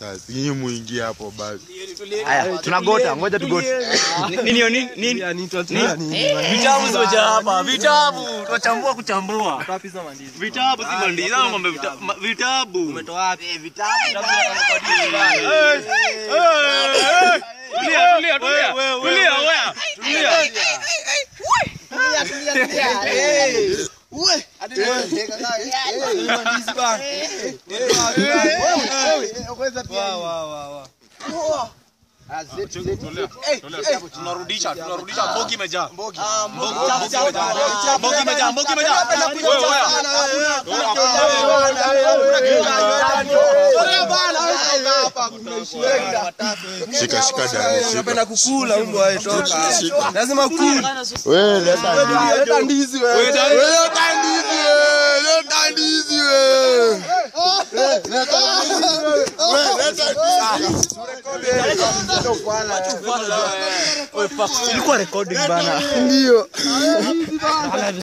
sasa. Nyinyi muingie hapo basi. Haya, tunagota, ngoja tugote. Nini hiyo nini? Nini? Vitabu zimejaa hapa. Vitabu. Tunachambua kuchambua. Vitabu si mandizi. Au ng'ombe vita- ma- vitabu. Umetoa wapi? Vitabu. Tulia, tulia, tulia. Tulia, wewe. Tulia. Tunarudisha, tunarudisha. Mbogi imejaa. Mbogi imejaa. Mbogi imejaa. Mbogi imejaa. Wewe, wewe. Shika shika dani. Shika. Napenda kukula mbwa wewe toka. Lazima kula. Wewe leta ndizi. Leta ndizi wewe. Leta ndizi wewe. Leta ndizi wewe. Leta ndizi wewe. Wewe leta ndizi. Ilikuwa recording bana. Ndio.